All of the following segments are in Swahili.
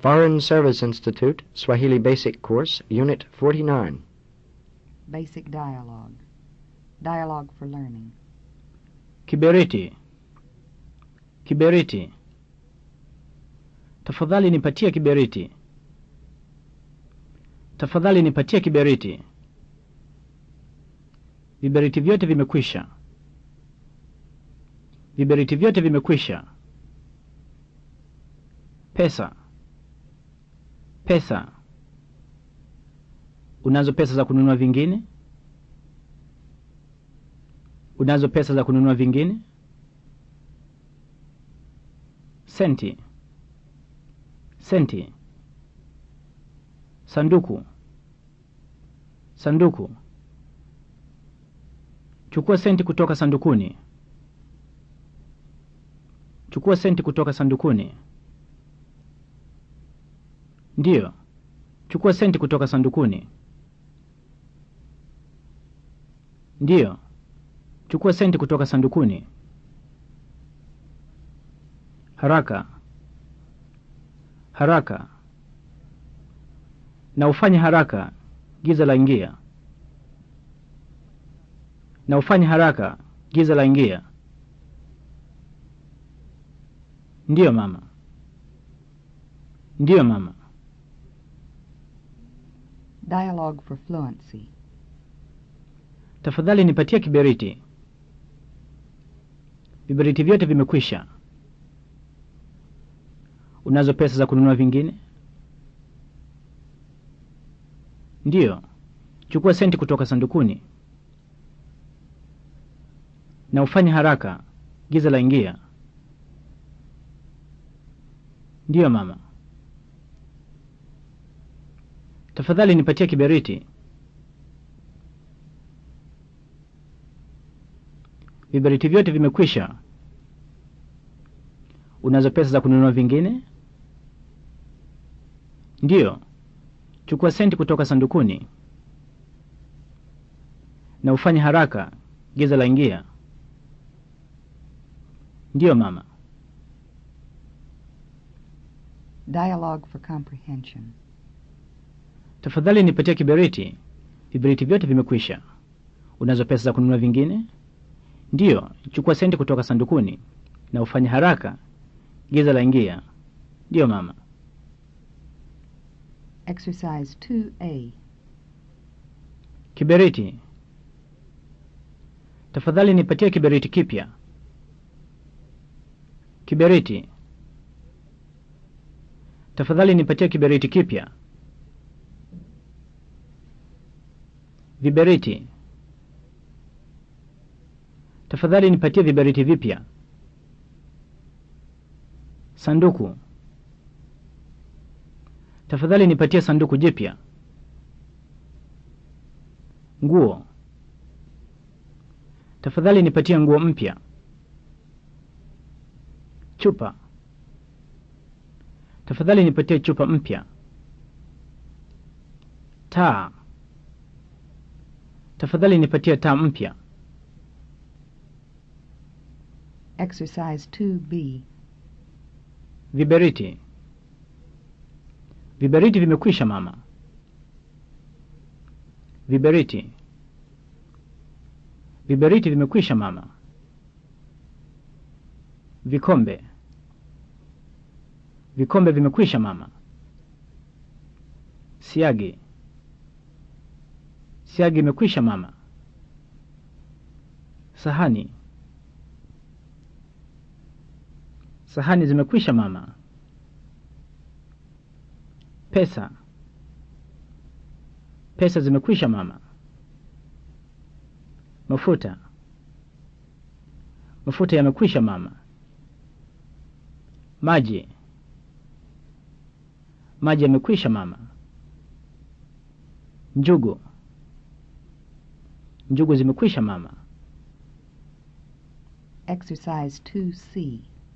Foreign Service Institute, Swahili Basic Course, Unit 49. Basic dialogue. Dialogue for learning. Kiberiti. Kiberiti. Tafadhali nipatie kiberiti. Tafadhali nipatie kiberiti. Viberiti vyote vimekwisha. Viberiti vyote vimekwisha. Pesa. Pesa. Unazo pesa za kununua vingine? Unazo pesa za kununua vingine? Senti. Senti. Sanduku. Sanduku. Chukua senti kutoka sandukuni. Chukua senti kutoka sandukuni. Ndiyo. Chukua senti kutoka sandukuni. Ndiyo. Chukua senti kutoka sandukuni. Haraka. Haraka. Na ufanye haraka, giza la ingia. Na ufanye haraka, giza la ingia. Ndiyo mama. Ndiyo mama. Dialogue for fluency. Tafadhali nipatie kiberiti. Viberiti vyote vimekwisha. Unazo pesa za kununua vingine? Ndiyo. Chukua senti kutoka sandukuni. Na ufanye haraka, giza la ingia. Ndiyo mama. Tafadhali nipatie kiberiti. Viberiti vyote vimekwisha. Unazo pesa za kununua vingine? Ndiyo. Chukua senti kutoka sandukuni. Na ufanye haraka, giza la ingia. Ndiyo mama. Dialogue for comprehension. Tafadhali nipatie kiberiti. Viberiti vyote vimekwisha. Unazo pesa za kununua vingine? Ndiyo. Chukua senti kutoka sandukuni. Na ufanye haraka, giza la ingia. Ndiyo mama. Exercise 2A. Kiberiti. Tafadhali nipatie kiberiti kipya. Kiberiti. Tafadhali nipatie kiberiti kipya. Viberiti. Tafadhali nipatie viberiti vipya. Sanduku. Tafadhali nipatie sanduku jipya. Nguo. Tafadhali nipatie nguo mpya. Chupa. Tafadhali nipatie chupa mpya. Taa. Tafadhali nipatie taa mpya. Exercise 2B. Viberiti. Viberiti vimekwisha mama. Viberiti. Viberiti vimekwisha mama. Vikombe. Vikombe vimekwisha mama. Siagi. Siagi imekwisha mama. Sahani. Sahani zimekwisha mama. Pesa. Pesa zimekwisha mama. Mafuta. Mafuta yamekwisha mama. Maji. Maji yamekwisha mama. Njugu. Njugu zimekwisha mama. Exercise 2C.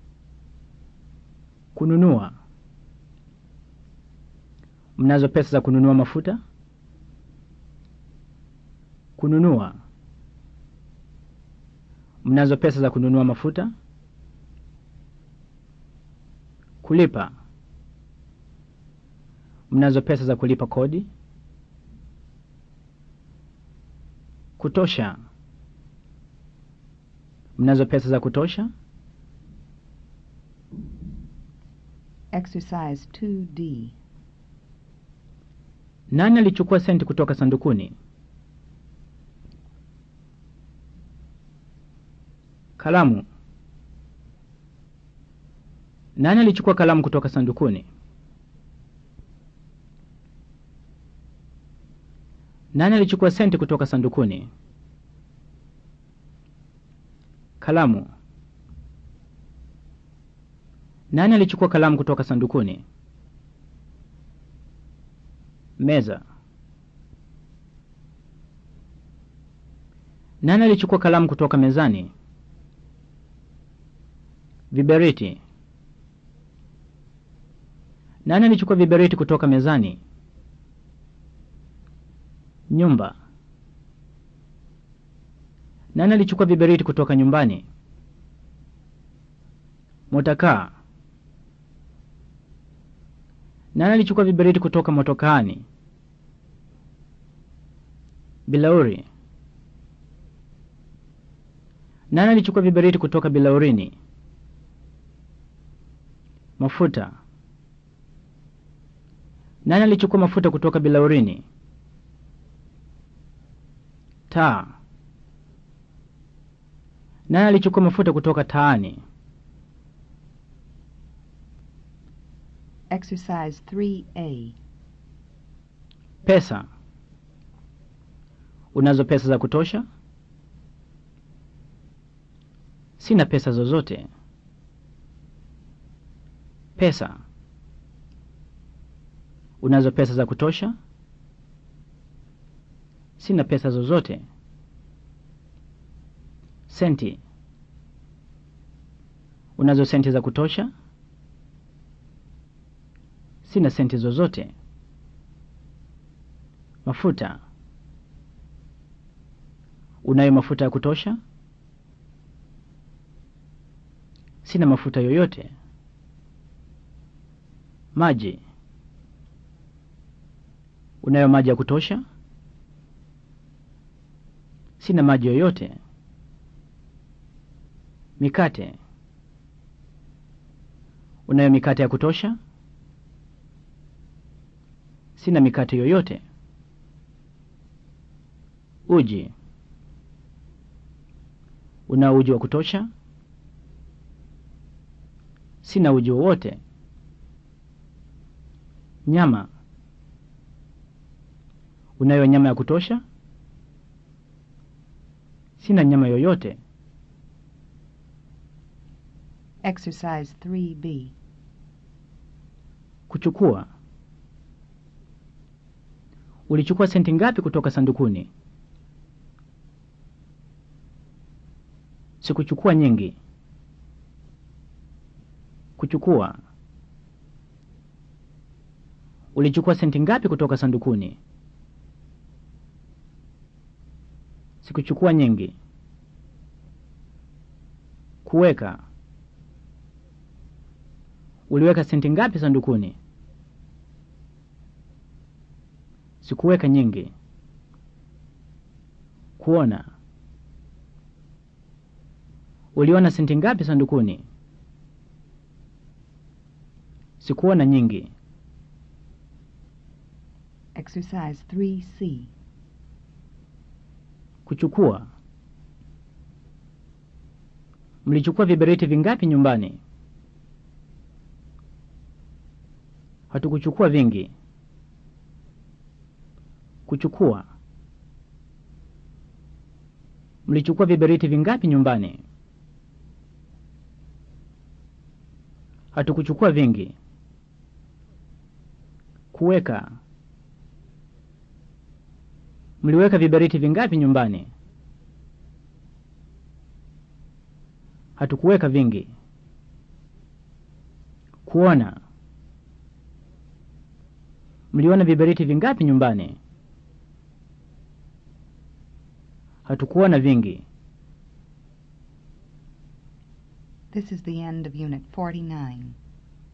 Kununua. Mnazo pesa za kununua mafuta? Kununua. Mnazo pesa za kununua mafuta? Kulipa. Mnazo pesa za kulipa kodi? Kutosha. Mnazo pesa za kutosha? Exercise 2D. Nani alichukua senti kutoka sandukuni? Kalamu. Nani alichukua kalamu kutoka sandukuni? Nani alichukua senti kutoka sandukuni? Kalamu. Nani alichukua kalamu kutoka sandukuni? Meza. Nani alichukua kalamu kutoka mezani? Viberiti. Nani alichukua viberiti kutoka mezani? Nyumba. Nani alichukua viberiti kutoka nyumbani? Motakaa. Nani alichukua viberiti kutoka motokaani? Bilauri. Nani alichukua viberiti kutoka bilaurini? Mafuta. Nani alichukua mafuta kutoka bilaurini? Taa. Nani alichukua mafuta kutoka taani? Exercise 3A. Pesa. Unazo pesa za kutosha? Sina pesa zozote. Pesa. Unazo pesa za kutosha? Sina pesa zozote. Senti. Unazo senti za kutosha? Sina senti zozote. Mafuta. Unayo mafuta ya kutosha? Sina mafuta yoyote. Maji. Unayo maji ya kutosha? Sina maji yoyote. Mikate. Unayo mikate ya kutosha? Sina mikate yoyote. Uji. Unao uji wa kutosha? Sina uji wowote. Nyama. Unayo nyama ya kutosha? Sina nyama yoyote. Exercise 3B. Kuchukua. Ulichukua senti ngapi kutoka sandukuni? Sikuchukua nyingi. Kuchukua. Ulichukua senti ngapi kutoka sandukuni? Sikuchukua nyingi. Kuweka. Uliweka senti ngapi sandukuni? Sikuweka nyingi. Kuona. Uliona senti ngapi sandukuni? Sikuona nyingi. Exercise 3C. Kuchukua. Mlichukua viberiti vingapi nyumbani? Hatukuchukua vingi. Kuchukua. Mlichukua viberiti vingapi nyumbani? Hatukuchukua vingi. Kuweka. Mliweka viberiti vingapi nyumbani? Hatukuweka vingi. Kuona. Mliona viberiti vingapi nyumbani? Hatukuona vingi. This is the end of Unit 49.